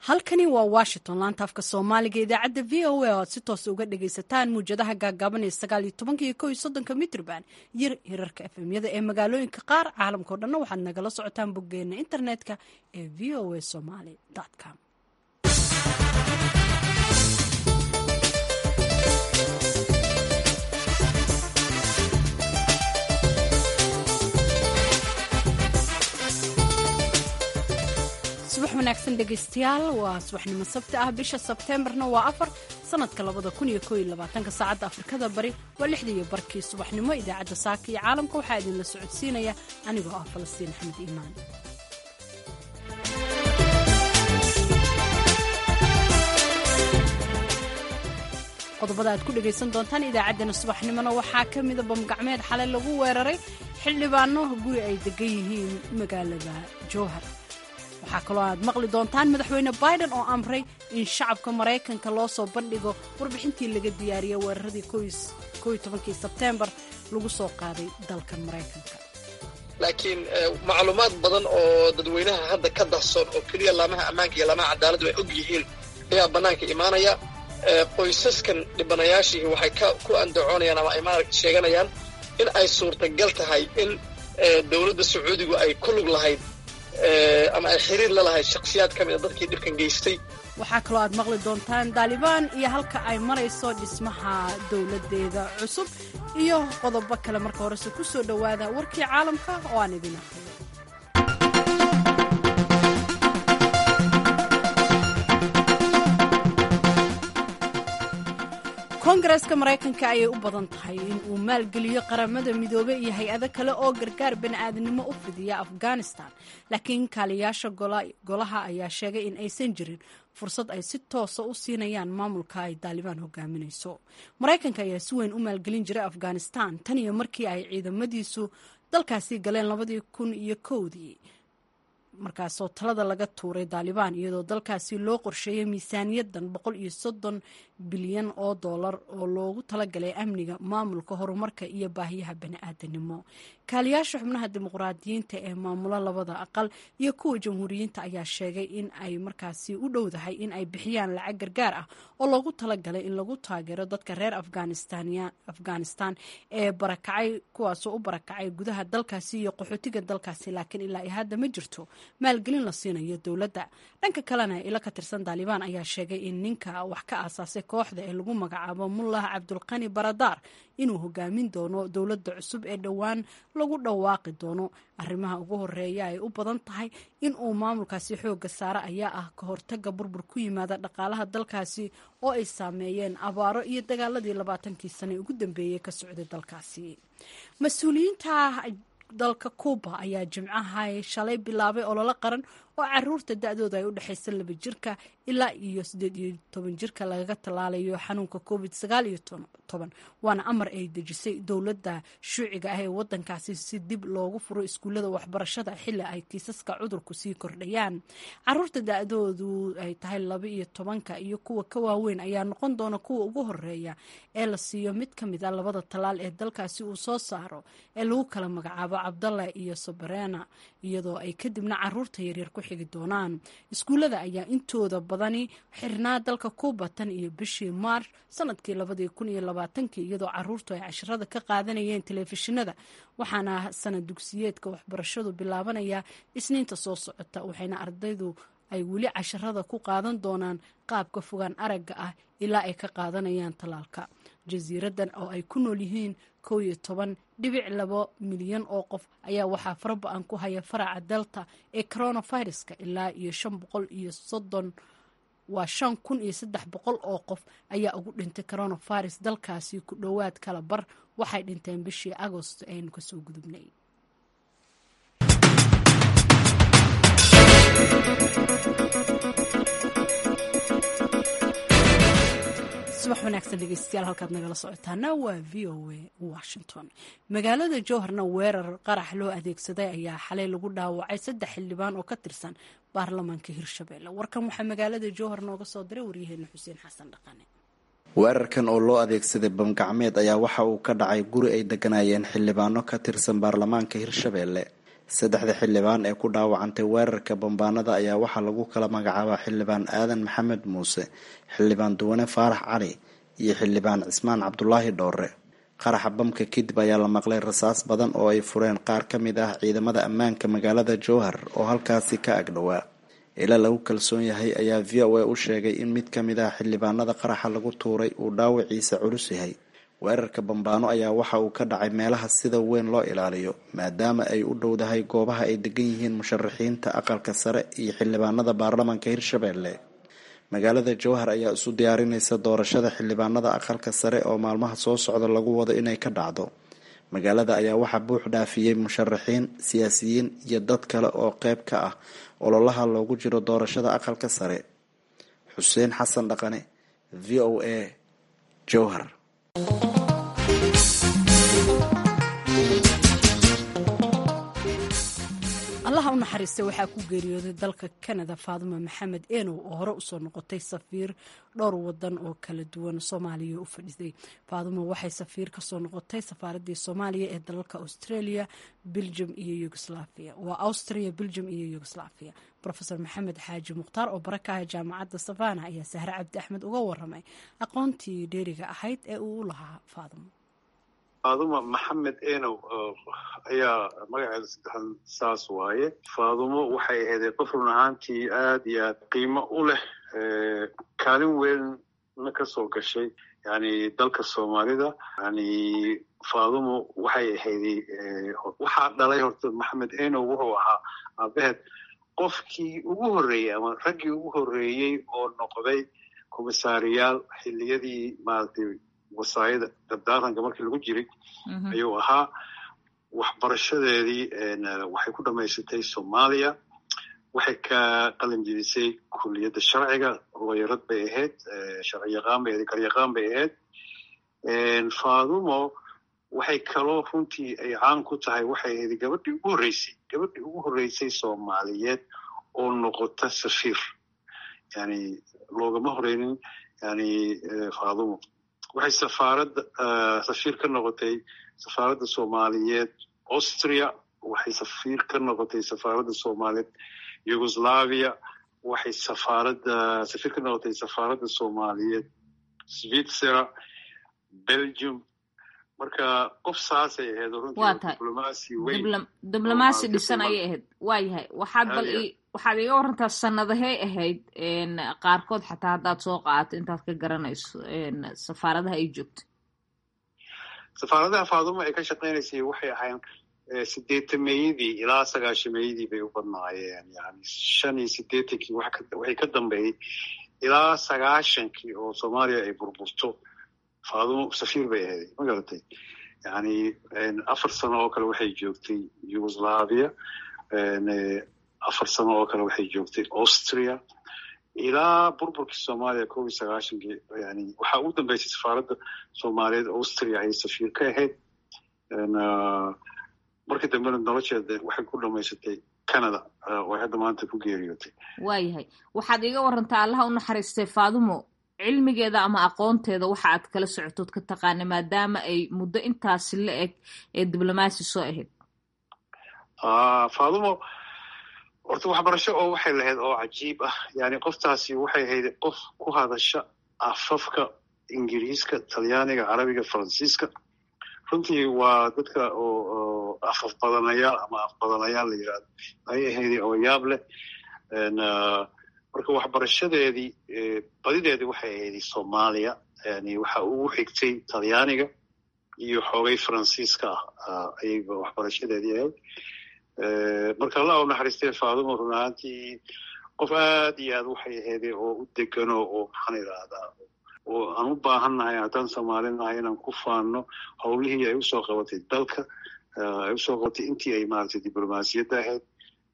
halkani waa washington laanta afka soomaaliga idaacadda v o a oo aad si toos uga dhagaysataan muwjadaha gaagaaban ee sagaal iyo tobanka iyo kow iyo soddonka mitrban iyo hirarka efemyada ee magaalooyinka qaar caalamkao dhanna waxaad nagala socotaan boggeena internetka ee v o a somaly com subax wanaagsan dhegaystayaal waa subaxnimo sabti ah bisha sebteembarna waa afar sanadka labada kun iyo koo iyo labaatanka saacadda afrikada bari waa lixda iyo barkii subaxnimo idaacadda saaka iyo caalamka waxaa idinla socodsiinaya anigoo ah falastiin axmed iimaan qodobada aad ku dhegaysan doontaan idaacaddana subaxnimona waxaa ka mida bamgacmeed xalay lagu weeraray xildhibaano guri ay degan yihiin magaalada jowhar waxaa kaloo aad maqli doontaan madaxweyne biden oo amray in shacabka maraykanka loo soo bandhigo warbixintii laga diyaariyey weeraradii kii sebteembar lagu soo qaaday dalkan maraykanka laakiin macluumaad badan oo dadweynaha hadda ka dahsoon oo keliya laamaha ammaanka iyo laamaha cadaaladdu ay og yihiin ayaa bannaanka imaanaya qoysaskan dhibanayaashii waxay ku andacoonayaan ama ay sheeganayaan in ay suurtagal tahay in dowladda sacuudigu ay ku lug lahayd ama ay xiriir la lahayd shakhsiyaad ka mid a dadkii dhibkan geystay waxaa kaloo aad maqli doontaan daalibaan iyo halka ay marayso dhismaha dowladdeeda cusub iyo qodobo kale marka horese ku soo dhowaada warkii caalamka oo aan idin aqriyo koongareeska maraykanka ayay u badan tahay in uu maalgeliyo qaramada midoobe iyo hay-ado kale oo gargaar bani'aadnimo u fidiya afghanistan laakiin kaaliyaasha golaha ayaa sheegay in aysan jirin fursad ay si toosa u siinayaan maamulka ay daalibaan hogaaminayso maraykanka ayaa si weyn u maalgelin jiray afghanistan tan iyo markii ay ciidamadiisu dalkaasi galeen labadii kun iyo kowdii markaasoo talada laga tuuray daalibaan iyadoo dalkaasi loo qorsheeyay miisaaniyadan boqol iyo soddon bilyan oo dollar oo loogu talagalay amniga maamulka horumarka iyo baahiyaha bani'aadanimo kaaliyaasha xubnaha dimuqraadiyiinta ee maamula labada aqal iyo kuwa jamhuuriyiinta ayaa sheegay in ay markaasi u dhowdahay in ay bixiyaan lacag gargaar ah oo loogu talagalay in lagu taageero dadka reer afghanistan ee barakacay kuwaasoo u barakacay gudaha dalkaasi iyo qaxootiga dalkaasi laakiin ilaa hadda ma jirto maalgelin la siinayo dowladda dhanka kalena ilo ka tirsan daalibaan ayaa sheegay in ninka wax ka aasaasay kooxda ee lagu magacaabo mullah cabdulqani baradaar inuu hogaamin doono dowladda cusub ee dhowaan lagu dhawaaqi doono arrimaha ugu horeeya ay u badan tahay in uu maamulkaasi xooga saare ayaa ah ka hortaga burbur ku yimaada dhaqaalaha dalkaasi oo ay saameeyeen abaaro iyo dagaaladii labaatankii sane ugu dambeeyey ka socday dalkaasi mas-uuliyiinta dalka kuuba ayaa jimcaha shalay bilaabay ololo qaran oo caruurta da-dooda ay u dhexaysa laba jirka ilaa iyo siddeed iyo toban jirka lagaga tallaalayo xanuunka covid sagaal iyo toban waana amar ay dejisay dowladda shuuciga ah ee wadankaasi si dib loogu furo iskuullada waxbarashada xilli ay kiisaska cudurku sii kordhayaan caruurta da-doodu ay tahay laba iyo tobanka iyo kuwa ka waaweyn ayaa noqon doona kuwa ugu horeeya ee la siiyo mid ka mid a labada tallaal ee dalkaasi uu soo saaro ee lagu kala magacaabo cabdalla iyo sobarena iyadoo ay kadibna caruurta yaryar ku xigi doonaan iskuullada ayaa intooda badani xirnaa dalka kuuba tan iyo bishii maarch sanadkii labadii kun iyo labaatankii iyadoo caruurtu ay casharada ka qaadanayeen telefishinada waxaana sanad dugsiyeedka waxbarashadu bilaabanaya isniinta soo socota waxayna ardaydu ay weli casharada ku qaadan doonaan qaabka fogaan aragga ah ilaa ay ka qaadanayaan tallaalka jasiiradan oo ay ku nool yihiin kow iyo toban dhibic labo milyan oo qof ayaa waxaa faraba-an ku haya faraca delta ee coronaviruska ilaa iyo shan boqol iyo soddon waa shan kun iyo saddex boqol oo qof ayaa ugu dhintay coronavirus dalkaasi ku dhowaad kala bar waxay dhinteen bishii agosto aynu kasoo gudubnay subax wanaagsan dhegeystayaal halkaad nagala socotaana waa v o a washington magaalada jowharna weerar qarax loo adeegsaday ayaa xalay lagu dhaawacay saddex xildhibaan oo ka tirsan baarlamaanka hirshabelle warkan waxaa magaalada jowhar nooga soo diray waryaheena xuseen xasan dhaqane weerarkan oo loo adeegsaday bamgacmeed ayaa waxa uu ka dhacay guri ay deganayeen xildhibaano ka tirsan baarlamaanka hirshabelle saddexda xildhibaan ee ku dhaawacantay weerarka bambaanada ayaa waxaa lagu kala magacaabaa xildhibaan aadan maxamed muuse xildhibaan duwane faarax cali iyo xildhibaan cismaan cabdulaahi dhoore qaraxa bamka kadib ayaa la maqlay rasaas badan oo ay fureen qaar ka mid ah ciidamada ammaanka magaalada jowhar oo halkaasi ka agdhowaa ila lagu kalsoon yahay ayaa v o a u sheegay in mid ka mid ah xildhibaanada qaraxa lagu tuuray uu dhaawaciisa culus yahay weerarka bambaano ayaa waxa uu ka dhacay meelaha sida weyn loo ilaaliyo maadaama ay u dhowdahay goobaha ay degan yihiin musharaxiinta aqalka sare iyo xildhibaanada baarlamaanka hirshabelle magaalada jowhar ayaa isu diyaarinaysa doorashada xildhibaanada aqalka sare oo maalmaha soo socda lagu wado inay ka dhacdo magaalada ayaa waxaa buux dhaafiyey musharaxiin siyaasiyiin iyo dad kale oo qeyb ka ah ololaha loogu jiro doorashada aqalka sare xuseen xasan dhaqane v o a jowhar allaha u naxariistay waxaa ku geeriyooday dalka kanada faaduma maxamed enow oo hore usoo noqotay safiir dhowr wadan oo kala duwan soomaaliya u fadhisay faaduma waxay safiir kasoo noqotay safaaradii soomaaliya ee dalalka australia belgium iyo yugoslaviya waa austria belgium iyo yugoslaviya rofeor maxamed xaaji mukhtaar oo barakaha jaamacadda savana ayaa sahre cabdi axmed uga waramay aqoontii dheeriga ahayd ee uu u lahaa faaduma faaduma maxamed enow ayaa magaceeda saddexan saas waaye faadumo waxay ahayd qof run ahaantii aad iyo aad qiimo u leh kaalin weynna ka soo gashay yani dalka soomaalida yani faadumo waxay ahayd waxaa dhalay horta maxamed enow wuxuu ahaa aabaheed qofkii ugu horreeyey ama raggii ugu horreeyey oo noqday komisaariyaal xilliyadii maaragtay wasaayada dardaaranka markii lagu jiray ayuu ahaa waxbarashadeedii waxay ku dhamaysatay soomaaliya waxay ka qalin jidisay kuliyadda sharciga looyarad bay ahayd sharci yaqaan bay ahayd garyaqaan bay ahayd faadumo waxay kaloo runtii ay caan ku tahay waxay ahayd gabadhii ugu horreysay gabadhii ugu horreysay soomaaliyeed oo noqota safiir yani loogama horeynin yani faadumo waxay safaaradda safiir ka noqotay safaaradda soomaaliyeed austria waxay safiir ka noqotay safaaradda soomaaliyeed yugoslavia waxay safaaradda safiir ka noqotay safaaradda soomaaliyeed switzera belgium marka qof saasay ahayd runtiidiblomaasi weyn diblomaasi dhisan ayay ahayd waa yahay waxaad bal waxaad iga warantaa sanadahey ahayd qaarkood xataa haddaad soo qaadato intaad ka garanayso safaaradaha ay joogto safaaradaha faaduma ay ka shaqaynaysay waxay ahayn sideetameeyadii ilaa sagaashameeyadii bay u badnaayeen yani shan iyo sideetankii waxay ka dambeeyey ilaa sagaashankii oo soomaaliya ay burburto faadumo safiir bay ahayd ma garatay yani afar sano oo kale waxay joogtay yugoslavia afar sano oo kale waxay joogtay austria ilaa burburkii soomaaliya kob iyo sagaashankii yani waxaa ugu dambeysay safaaradda soomaaliyeed austria ayay safiir ka ahayd markii dambena nolosheeda waxay ku dhamaysatay canada oo hadda maanta ku geeriyootay waayahay waxaad iga warantaa allaha u naxariistay faadumo cilmigeeda ama aqoonteeda waxa aad kala socotood ka taqaana maadaama ay muddo intaasi la eg ee diblomaasi soo ahayd faadumo horta waxbarasho oo waxay lahayd oo cajiib ah yani qoftaasi waxay ahayd qof ku hadasha afafka ingiriiska talyaaniga carabiga faransiiska runtii waa dadka oo afaf badanayaal ama af badanayaal la yirahdo ayay ahayd oo yaab leh marka waxbarashadeedii badideedii waxay ahayd soomaaliya yani waxa ugu xigtay talyaaniga iyo xoogay faransiiska ah ayaga waxbarashadeedii ahayd marka allah u naxariistay faadumo run ahaantii qof aad iyo aad waxay ahayd oo u degano oo maxaan idhaahdaa oo aan u baahannahay haddaan soomaalinahay inaan ku faanno howlihii ay usoo qabatay dalka ay usoo qabatay intii ay maaragtay diblomaasiyadda ahayd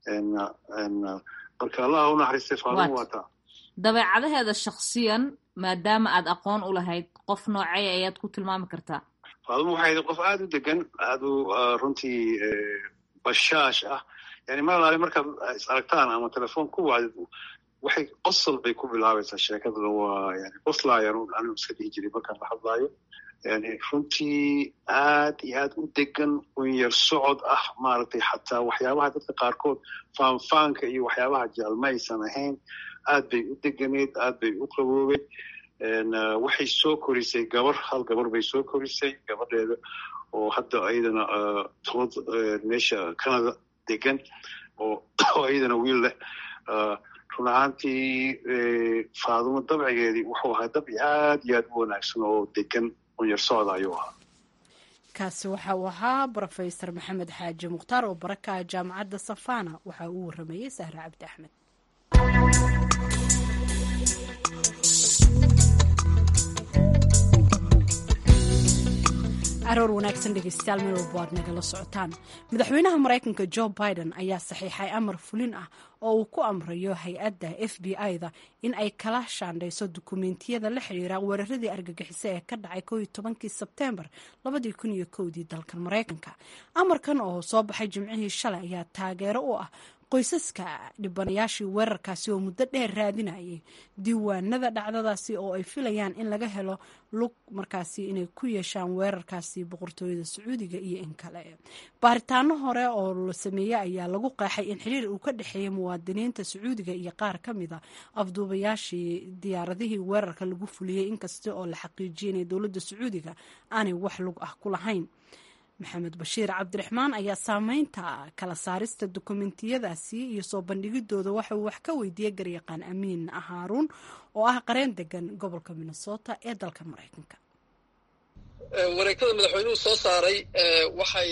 marka allah u naxariistay faadumo waa taa dabeecadaheeda shaksiyan maadaama aad aqoon u lahayd qof noocey ayaad ku tilmaami kartaa faadumo waxay ahayd qof aada u degan aada u runtii bashaash ah yani mar alaale markaad is aragtaan ama telefoon ku wacdid waxay qosol bay ku bilaabaysaa sheekadana waa yani qoslaayan anigu iska dhihi jiray markaan la hadlaayo yani runtii aad iyo aad u degan unyar socod ah maaragtay xataa waxyaabaha dadka qaarkood faanfaanka iyo waxyaabaha jecel ma aysan ahayn aad bay u deganeed aad bay u qaboobeed waxay soo korisay gabar hal gabar bay soo korisay gabadheeda oo hadda ayadana tolad meesha canada degan oo ayadana wiil leh run ahaantii faadumo dabcigeedii wuxuu ahaa dabci aad iyo aad u wanaagsan oo degan unyar socda ayuu ahaa kaasi waxa uu ahaa brofesor maxamed xaaji mukhtaar oo baraka ah jaamacadda safana waxa uu waramayey sahre cabdi axmed aroor wanaagsan dhegeystayaal meel walba aad nagala socotaan madaxweynaha maraykanka jo biden ayaa saxiixay amar fulin ah oo uu ku amrayo hay-adda f b i-da in ay kala shaandhayso dukumeentiyada la xiriira weeraradii argagixiso ee ka dhacay ko iyo tobankii sebteembar labadii kun iyo kowdii dalkan maraykanka amarkan oo soo baxay jimcihii shalay ayaa taageero u ah qoysaska dhibanayaashii weerarkaasi oo muddo dheer raadinayay diiwaanada dhacdadaasi oo ay filayaan in laga helo lug markaasi inay ku yeeshaan weerarkaasi boqortooyada sacuudiga iyo in kale baaritaano hore oo la sameeyey ayaa lagu qeexay in xiriir uu ka dhexeeyay muwaadiniinta sacuudiga iyo qaar ka mid a afduubayaashii diyaaradihii weerarka lagu fuliyey inkasta oo la xaqiijiyay inay dowladda sacuudiga aanay wax lug ah ku lahayn maxamed bashiir cabdiraxmaan ayaa saameynta kala saarista dokumentiyadaasi iyo soo bandhigidooda waxa uu wax ka weydiiyey garyaqaan amiin haaruun oo ah qareen degan gobolka minnesota ee dalka maraykanka wareegtada madaxweynuhu soo saaray waxay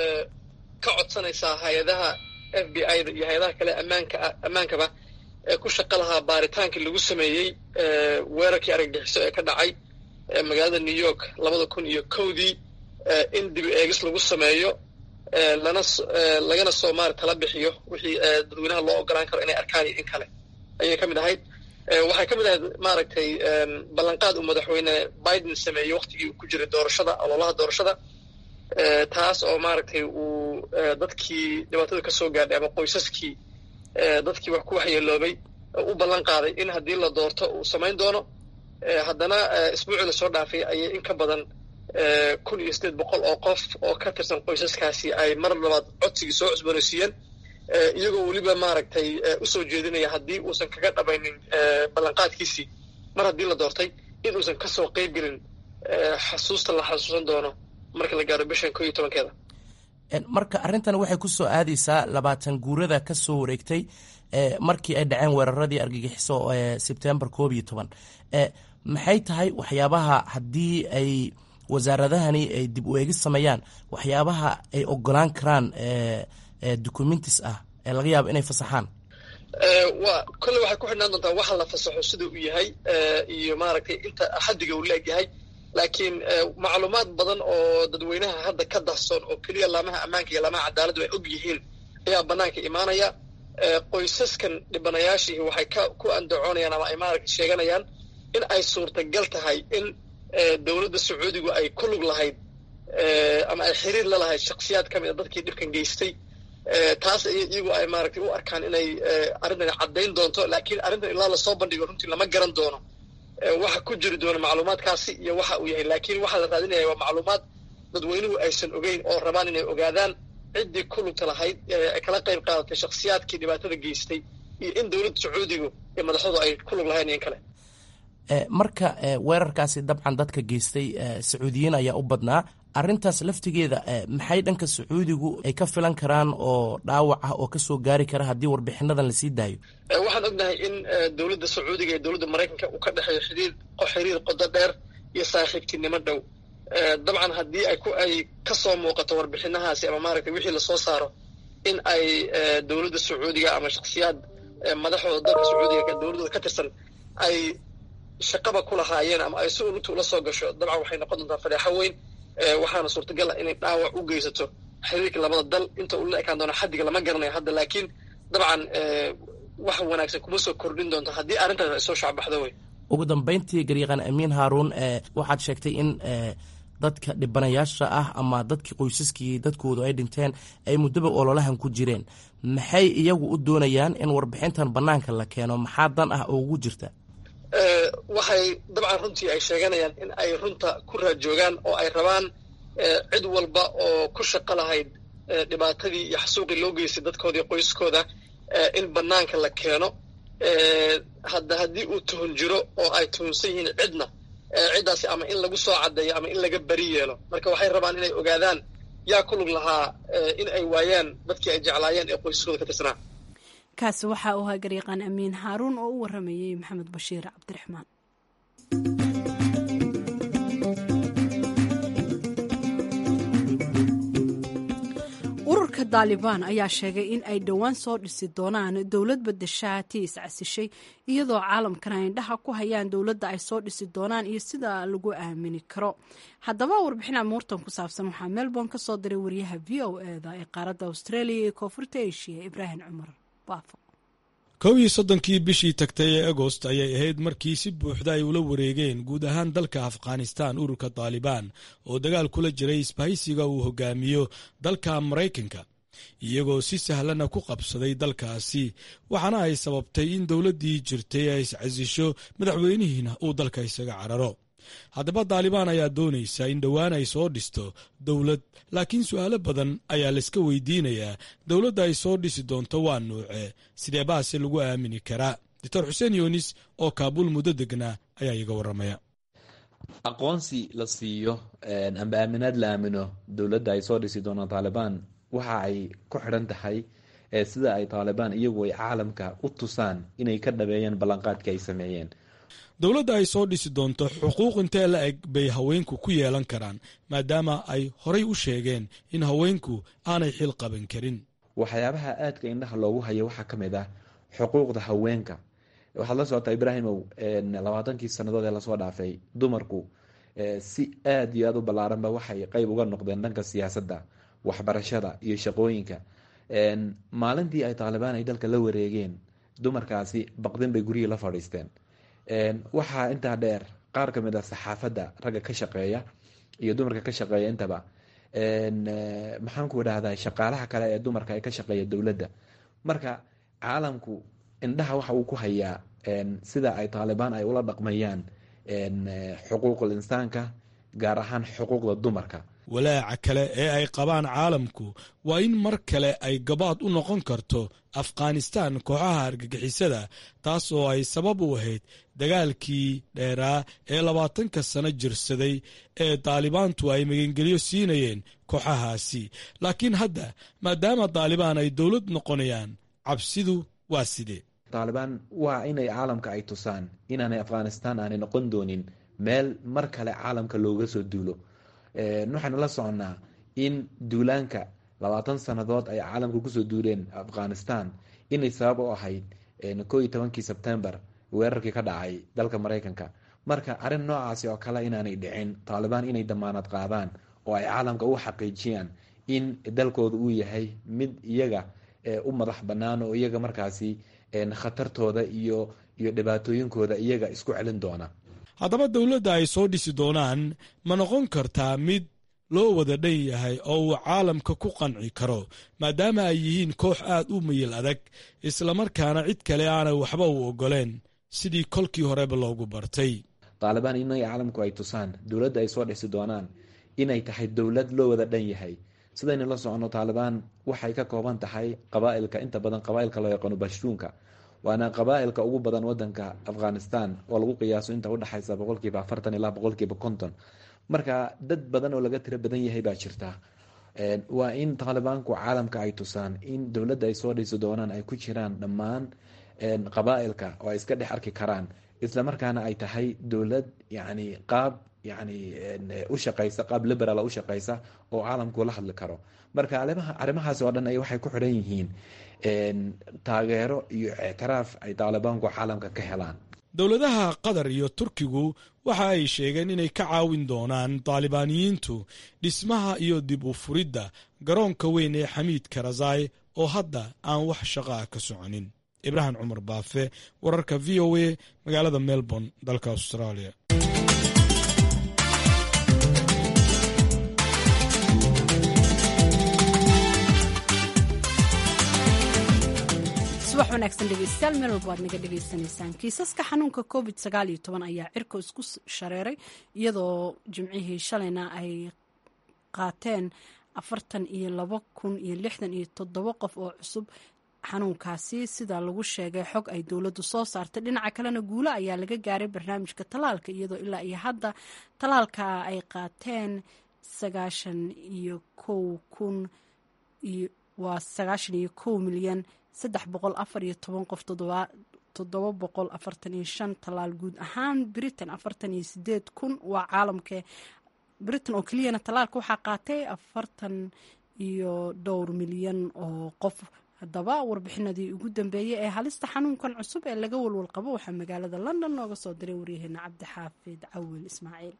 ka codsanaysaa hay-adaha f b i da iyo hay-adaha kale ammaanka ammaankaba ee ku shaqo lahaa baaritaankii lagu sameeyey weerarkii argagixiso ee ka dhacay magaalada new york labada kun iyo kowdii in dib eegis lagu sameeyo lana lagana soo maari tala bixiyo wixii dadweynaha loo ogolaan karo inay arkaan iyo in kale ayay ka mid ahayd waxay ka mid ahayd maaragtay ballanqaad uu madaxweyne biden sameeyey waktigii uu ku jiray doorashada ololaha doorashada taas oo maaragtay uu dadkii dhibaatada ka soo gaadhay ama qoysaskii dadkii wax ku waxyeeloobay u ballan qaaday in haddii la doorto uu samayn doono haddana isbuucii lasoo dhaafay ayay in ka badan kun iyo sideed boqol oo qof oo ka tirsan qoysaskaasi ay mar labaad codsigii soo cusboonaysiiyeen iyagoo weliba maaragtay usoo jeedinaya haddii uusan kaga dhamaynin ballanqaadkiisii mar haddii la doortay in uusan kasoo qeyb gelin xasuusta la xasuusan doono marka la gaaro bishan ko iyo tobankeeda marka arrintan waxay ku soo aadaysaa labaatan guurada ka soo wareegtay markii ay dhaceen weeraradii argagixiso sebtembar koob iyo toban maxay tahay waxyaabaha haddii ay wasaaradahani ay dib u eegis sameeyaan waxyaabaha ay ogolaan karaan documentis ah ee laga yaabo inay fasaxaan wa kolle waxay ku xidhnaan doontaa waxa la fasaxo sida uu yahay iyo maaragtay inta xaddiga uu leegyahay laakiin macluumaad badan oo dadweynaha hadda ka dahsoon oo keliya laamaha ammaanka iyo laamaha cadaaladdu ay og yihiin ayaa banaanka imaanaya qoysaskan dhibanayaashii waxay ka ku andacoonayaan ama ay maaragta sheeganayaan in ay suurtagal tahay in dowladda sacuudigu ay ku lug lahayd ama ay xiriir la lahayd shaksiyaad ka mid a dadkii dhibkan geystay taas iyagu ay maaragtay u arkaan inay arrintan caddayn doonto laakiin arrintan ilaa lasoo bandhigo runtii lama garan doono waxa ku jiri doona macluumaadkaasi iyo waxa uu yahay laakiin waxaa la raadinaya waa macluumaad dadweynuhu aysan ogeyn oo rabaan inay ogaadaan ciddii ku lugta lahayd kala qayb qaadatay shaksiyaadkii dhibaatada geystay iyo in dowladda sacuudigu iyo madaxdu ay ku lug lahayn iyo in kale marka weerarkaasi dabcan dadka geystay sacuudiyiin ayaa u badnaa arintaas laftigeeda maxay dhanka sacuudigu ay ka filan karaan oo dhaawac ah oo kasoo gaari kara haddii warbixinadan lasii daayo waxaan ognahay in dowladda sacuudiga iyo dowladda maraykanka uu ka dhexeeyo xiriir xiriir qodo dheer iyo saaxiibtinimo dhow dabcan haddii ay ku ay kasoo muuqato warbixinahaasi ama maaragtay wixii lasoo saaro in ay dowladda sacuudiga ama shaksiyaad madaxooda dalka sacuudiga dowladooda ka tirsan ay shaqaba ku lahaayeen ama ay si ulugta ula soo gasho dabcan waxay noqon doontaa fadeexo weyn waxaana suurtagal ah inay dhaawac u geysato xiriirka labada dal inta uu la ekaan doono xaddiga lama garanayo hadda laakiin dabcan wax wanaagsan kuma soo kordhin doonto haddii arrintaas ay soo shacbaxdo wey ugu dambeyntii garyaqaan amiin haaruun waxaad sheegtay in dadka dhibanayaasha ah ama dadkii qoysaskii dadkoodu ay dhinteen ay muddaba ololahan ku jireen maxay iyagu u doonayaan in warbixintan bannaanka la keeno maxaa dan ah oo ugu jirta waxay dabcan runtii ay sheeganayaan in ay runta ku raajoogaan oo ay rabaan cid walba oo ku shaqo lahayd dhibaatadii iyo xasuuqii loo geystay dadkooda iyo qoyskooda in bannaanka la keeno hadda haddii uu tuhun jiro oo ay tuhunsan yihiin cidna ciddaasi ama in lagu soo caddeeyo ama in laga beri yeelo marka waxay rabaan inay ogaadaan yaa ku lug lahaa in ay waayaan dadkii ay jeclaayeen ee qoyskooda ka tirsanaa kaasi waxa uu ahaa garyaqaan amiin haaruun oo u waramayey maxamed bashiir cabdiraxmaan ururka daalibaan ayaa sheegay in ay dhowaan soo dhisi doonaan dowlad badashaati iscasishay iyadoo caalamkana ay indhaha ku hayaan dowladda ay soo dhisi doonaan iyo sida lagu aamini karo haddaba warbixin amuurtan ku saabsan waxaa melbourne ka soo diray wariyaha v o eda ee qaaradda australia iyo koonfurta asia ibraahim cumar baafo kow iyo soddonkii bishii tagtay ee agost ayay ahayd markii si buuxda ay ula wareegeen guud ahaan dalka afghanistan ururka taalibaan oo dagaal kula jiray isbahaysiga uu hogaamiyo dalka maraykanka iyagoo si sahlana ku qabsaday dalkaasi waxaana ay sababtay in dowladdii jirtay ay iscasisho madaxweynihiina uu dalka isaga cararo haddaba daalibaan ayaa doonaysa in dhowaan ay soo dhisto dowlad laakiin su'aalo badan ayaa layska weydiinayaa dowladda ay soo dhisi doonto waa nuuce sidee baase lagu aamini karaa doctor xuseen yunis oo kaabuul muddo degnaa ayaa iga warramaya aqoonsi la siiyo amba aaminaad la aamino dowladda ay soo dhisi doonaan taalibaan waxa ay ku xidhan tahay sida ay taalibaan iyagu ay caalamka u tusaan inay ka dhabeeyeen ballanqaadka ay sameeyeen dowladda ay soo dhisi doonto xuquuq intee la eg bay haweenku ku yeelan karaan maadaama ay horay u sheegeen in haweenku aanay xil qaban karin waxyaabaha aadka indhaha loogu hayo waxaa ka mid ah xuquuqda haweenka waxaad la socotaa ibraahimow labaatankii sannadood ee lasoo dhaafay dumarku si aad iyo aad u ballaaranba waxay qeyb uga noqdeen dhanka siyaasadda waxbarashada iyo shaqooyinka maalintii ay taalibaan ay dalka la wareegeen dumarkaasi baqdin bay guryihii la fadhiisteen waxaa intaa dheer qaar ka mid a saxaafadda ragga ka shaqeeya iyo dumarka ka shaqeeya intaba maxaan ku idhaahdaa shaqaalaha kale ee dumarka ee ka shaqeeya dowladda marka caalamku indhaha waxa uu ku hayaa sida ay taalibaan ay ula dhaqmayaan xuquuqul insaanka gaar ahaan xuquuqda dumarka walaaca kale ee ay qabaan caalamku waa in mar kale ay gabaad u noqon karto afghanistan kooxaha argagixisada taas oo ay sabab u ahayd dagaalkii dheeraa ee labaatanka sano jirsaday ee daalibaantu ay magangelyo siinayeen kooxahaasi laakiin hadda maadaama daalibaan ay dowlad noqonayaan cabsidu waa sidee taalibaan waa inay caalamka ay tusaan inaanay afghanistan aanay noqon doonin meel mar kale caalamka looga soo duulo waxaynu la soconnaa in duulaanka labaatan sannadood ay caalamka kusoo duuleen afghanistan inay sabab u ahayd koo iyo tobankii sebtembar weerarkii ka dhacay dalka maraykanka marka arrin noocaasi oo kale inaanay dhicin taalibaan inay damaanad qaadaan oo ay caalamka u xaqiijiyaan in dalkooda uu yahay mid iyaga u madax bannaan oo iyaga markaasi khatartooda iyo iyo dhibaatooyinkooda iyaga isku celin doona haddaba dowladda ay soo dhisi doonaan ma noqon kartaa mid loo wada dhan yahay oo uu caalamka ku qanci karo maadaama ay yihiin koox aad u mayil adag islamarkaana cid kale aanay waxba u ogoleen sidii kolkii horeba loogu bartay taalibaan inay caalamku ay tusaan dowladda ay soo dhisi doonaan inay tahay dowlad loo wada dhan yahay sidaynu la soconno taalibaan waxay ka kooban tahay qabaa'ilka inta badan qabaa'ilka loo yaqaano bashtuunka waana qabaa'ilka ugu badan wadanka afghanistan oo lagu qiyaaso inta udhexaysa boqolkiiba afartan ilaa boqolkiiba konton marka dad badan oo laga tiro badan yahay baa jirta waa in taalibaanku caalamka ay tusaan in dowladda ay soo dhisi doonaan ay ku jiraan dhammaan qabaa'ilka oo ay iska dhex arki karaan islamarkaana ay tahay dowlad yani qaab yani u shaqaysa qaab liberaal u shaqaysa oo caalamku la hadli karo marka arrimahaas oo dhan ay waxay ku xidhan yihiin taageero iyo ictiraaf ay taalibaanku caalamka ka helaan dowladaha qatar iyo turkigu waxa ay sheegeen inay ka caawin doonaan taalibaaniyiintu dhismaha iyo dib u furidda garoonka weyn ee xamiid karazai oo hadda aan wax shaqaa ka soconin ibraahim cumar baafe wararka v o a magaalada melbourne dalka australia subax wanaagsan dhegeystayaal meel walba aad naga dhegeysanaysaan kiisaska xanuunka covid sagaal iyo toban ayaa cirka isku shareeray iyadoo jimcihii shalayna ay qaateen afartan iyo labo kun iyo lixdan iyo toddobo qof oo cusub xanuunkaasi sida lagu sheegay xog ay dowladdu soo saartay dhinaca kalena guulo ayaa laga gaaray barnaamijka tallaalka iyadoo ilaa iyo hadda tallaalka ay qaateen sagaashan iyo kow kun waa sagaashan iyo kow milyan saddex boqol afar iyo toban qof toddoba boqol afartan iyo shan tallaal guud ahaan britain afartan iyo sideed kun waa caalamka britain oo keliyana tallaalka waxaa qaatay afartan iyo dhowr milyan oo qof haddaba warbixinadii ugu dambeeyey ee halista xanuunkan cusub ee laga walwal qabo waxaa magaalada london nooga soo diray waryaheena cabdixaafid cawil ismaaciil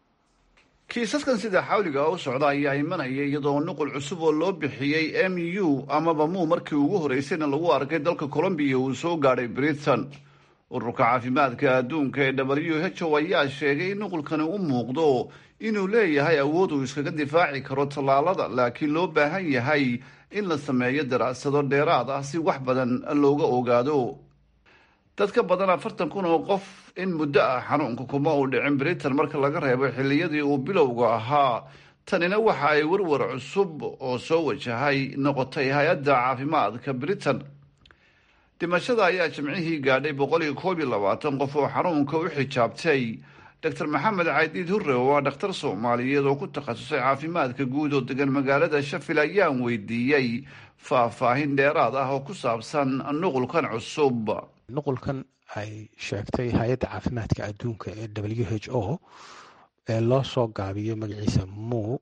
kiisaskan sida xawliga u socda ayaa imanaya iyadoo nuqul cusub oo loo bixiyey m u amaba muu markii ugu horeysayna lagu arkay dalka colombiya uu soo gaadhay britain ururka caafimaadka adduunka ee w h o ayaa sheegay in nuqulkani u muuqdo inuu leeyahay awood uu iskaga difaaci karo tallaalada laakiin loo baahan yahay in la sameeyo daraasado dheeraad ah si wax badan looga ogaado dad ka badan afartan kun oo qof in muddo ah xanuunka kuma uu dhicin britain marka laga reebo xilliyadii uu bilowga ahaa tanina waxa ay warwar cusub oo soo wajahay noqotay hay-adda caafimaadka britain dhimashada ayaa jimcihii gaadhay boqol iyo koob iyo labaatan qof oo xanuunka u xijaabtay doctor maxamed caydiid hurre oo ah dhakhtar soomaaliyeed oo ku takhasusay caafimaadka guud oo degan magaalada shafil ayaan weydiiyey faahfaahin dheeraad ah oo ku saabsan nuqulkan cusub nuqulkan ay sheegtay hay-adda caafimaadka adduunka ee w h o ee loo soo gaabiyo magaciisa muu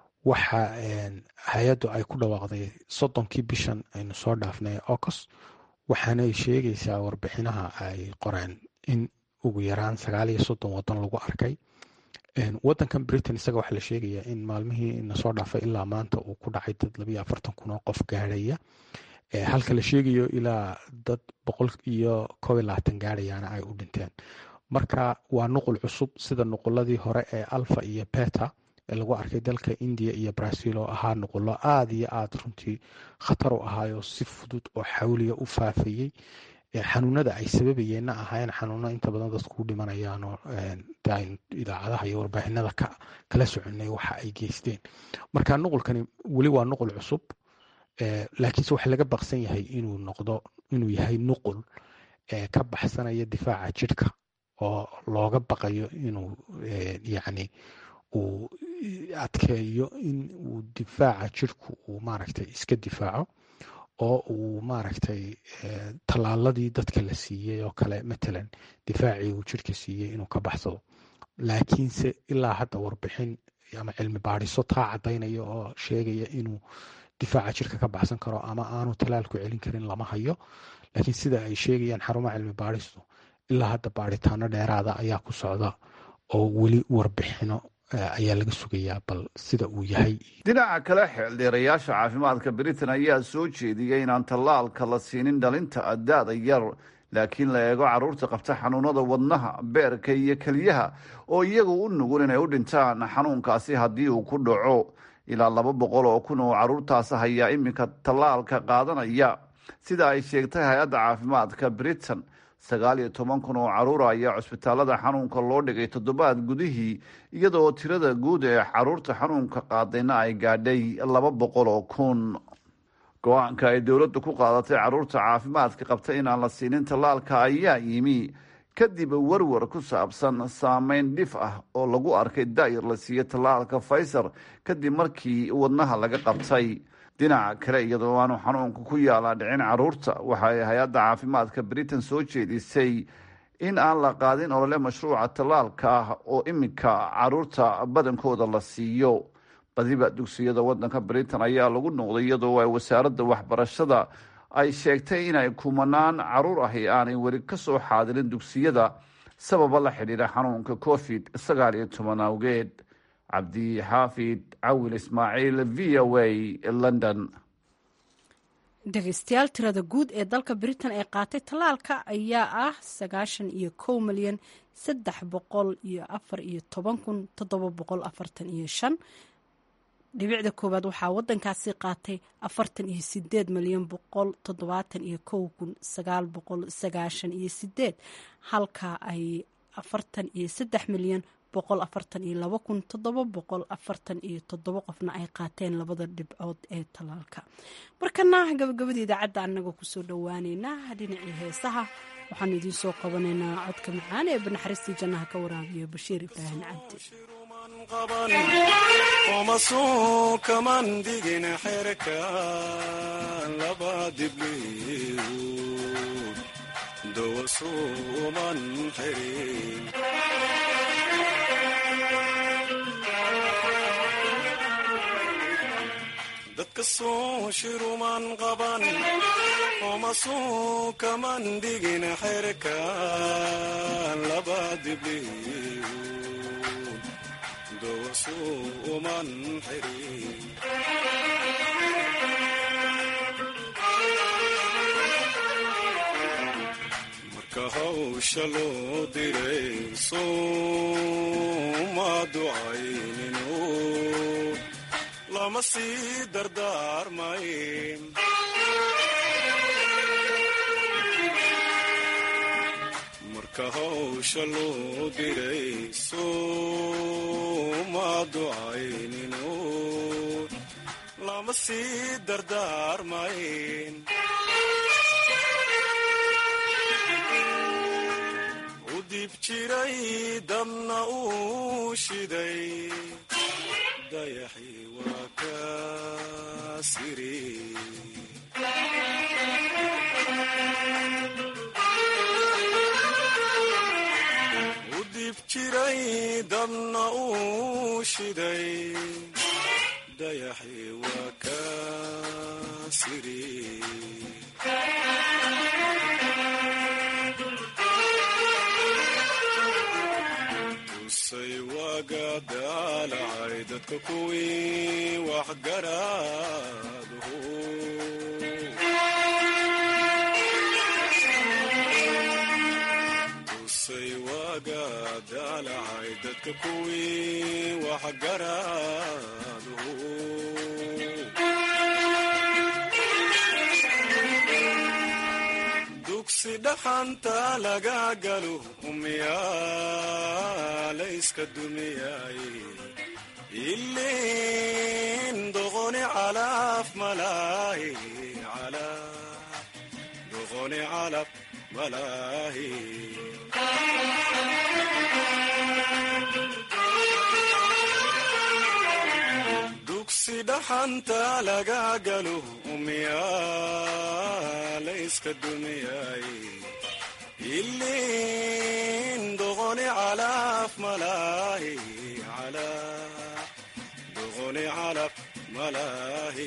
waxa hay-addu ay ku dhawaaqday soddonkii bishan aynu soo dhaafnay ocos waxaanay sheegaysaa warbixinaha ay qoreen in ugu yaraan sagaal iyo soddon waddan lagu arkay waddankan britain isaga waxaa la sheegayaa in maalmihii nasoo dhaafay ilaa maanta uu ku dhacay dad labiyo afartan kun oo qof gaadhaya halka la sheegayo ilaa dad boqol iyo koob iyo labaatan gaadhayaana ay u dhinteen marka waa nuqul cusub sida nuquladii hore ee alfa iyo beta ee lagu arkay dalka india iyo brazil oo ahaa nuqulo aada iyo aada runtii khatar u ahaayo si fudud oo xawliya u faafayey xanuunada ay sababayeenna ahaayeen xanuuno inta badan dadku u dhimanayaanoo idaacadaha iyo warbaahinada kala soconay waxa ay geysteen marka nuqulkani weli waa nuqul cusub laakiinse waxa laga baqsan yahay inuu noqdo inuu yahay nuqul ka baxsanaya difaaca jidhka oo looga baqayo inuu yacni uu adkeeyo in uu difaaca jidhku uu maaragtay iska difaaco oo uu maaragtay tallaaladii dadka la siiyey oo kale matalan difaacii uu jidhka siiyey inuu ka baxsado laakiinse ilaa hadda warbixin ama cilmi baadhiso taa caddaynaya oo sheegaya inuu difaaca jidhka ka baxsan karo ama aanu tallaalku celin karin lama hayo laakiin sida ay sheegayaan xarumaha cilmi baadhistu ilaa hadda baadhitaano dheeraada ayaa ku socda oo weli warbixino ayaa laga sugayaa bal sida uu yahay dhinaca kale xeeldheerayaasha caafimaadka britain ayaa soo jeediyey inaan tallaalka la siinin dhalinta da-da yar laakiin la eego carruurta qabta xanuunada wadnaha beerka iyo keliyaha oo iyagu u nugul inay u dhintaan xanuunkaasi haddii uu ku dhaco ilaa laba boqol oo kun oo carruurtaas hayaa iminka tallaalka qaadanaya sida ay sheegtay hay-adda caafimaadka britain sagaal iyo toban kun oo carruura ayaa cusbitaalada xanuunka loo dhigay toddobaad gudihii iyadoo tirada guud ee carruurta xanuunka qaadayna ay gaadhay laba boqol oo kun go-aanka ay dowladdu ku qaadatay carruurta caafimaadka qabta inaan la siinin tallaalka ayaa yimi kadib warwar ku saabsan saameyn dhif ah oo lagu arkay daayir la siiyo tallaalka faysar kadib markii wadnaha laga qabtay dhinaca kale iyadoo aanu xanuunka ku yaalaa dhicin carruurta waxa ay hay-adda caafimaadka britain soo jeedisay in aan la qaadin olole mashruuca tallaalka ah oo iminka carruurta badankooda la siiyo badiba dugsiyada wadanka britain ayaa lagu noqday iyadoo ay wasaaradda waxbarashada ay sheegtay inay kumanaan caruur ahi aanay weli ka soo xaadirin dugsiyada sababa la xidhiidha xanuunka covid sagaal iyo toban awgeed cabdi xaafid cawil ismaaciil v o a london dhegeystayaal tirada guud ee dalka britain ee qaatay tallaalka ayaa ah sagaashan iyo kow milyan saddex boqol iyo afar iyo toban kun toddoba boqol afartan iyo shan dhibicda koowaad waxaa wadankaasi qaatay afartan iyo sideed milyan boqol toddobaatan iyo kow kun sagaal boqol sagaashan iyo sideed halka ay afartan iyo saddex milyan boqol afartan iyo laba kun toddoba boqol afartan iyo toddoba qofna ay qaateen labada dhibcood ee talaalka markana gabagabada idaacadda anagoo kusoo dhowaaneynaa dhinacii heesaha waxaanu idiin soo qabanaynaa codka macaan ee banaxariistii jannaha ka waraabiyo bashiir ibraahim cabdi omasuu kaman digin xerka laba dibliyood dowasuuman xirin dadka soo shiruman qaban omasuu kaman digin xerka laba dibliyood dowasuuman xirin marka hawsha loo diray sooma ducayninu lama sii dardaarmayn marka hawsha loo diray sooma ducayninu lama sii dardaarmayn u dib jiray dabna uu shiday dayaxii waa ka siri u dib jiray dabna uu shiday dayaxii waa ka siri tusay waaga daalacay dadka kuwii waxgaraadhu tusay waaga daalacay dadka kuwii waxgaraadhu dugsi dhaxanta laga galo umiyaa layska dumiyay ilin doqoni calaf malaahi doqoni calaf malaahi dugsi dhaxanta laga galo umiyaa layska dumiyay ilin doqoni calaf malaahi doqoni calaf malaahi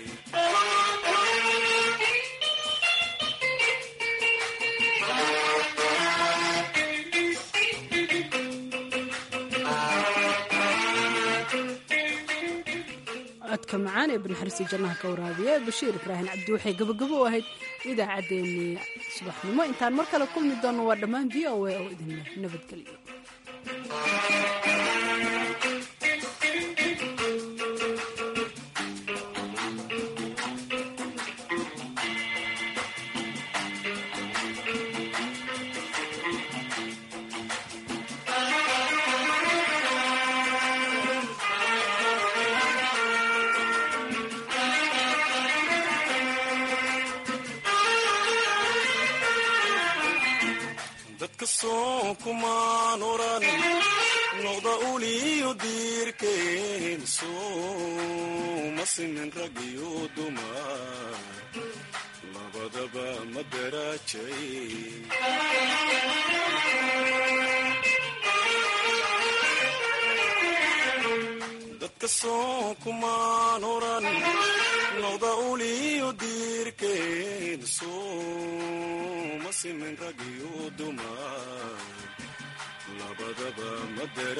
codka macaan ee banaxariistii jannaha ka waraabiya bashiir ibraahim cabdi waxay gabagabo u ahayd idaacaddeenii subaxnimo intaan mar kale kulmi doonno waa dhammaan v o a oo idinleh nabadgelyo dadka soo kumaan oran noqda uliyo diirkeen sooma simin rag iyo dumar labadaba ma daraajayn dadka soo kumaan oran noqda uliyo diirkeen sooma simin rag iyo dumar labadaba ma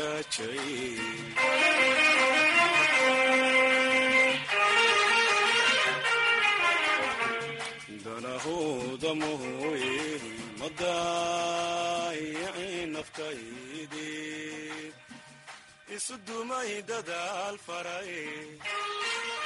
daraajayn danahooda mooye ma daayicin naftaydii isu dumay dadaal faray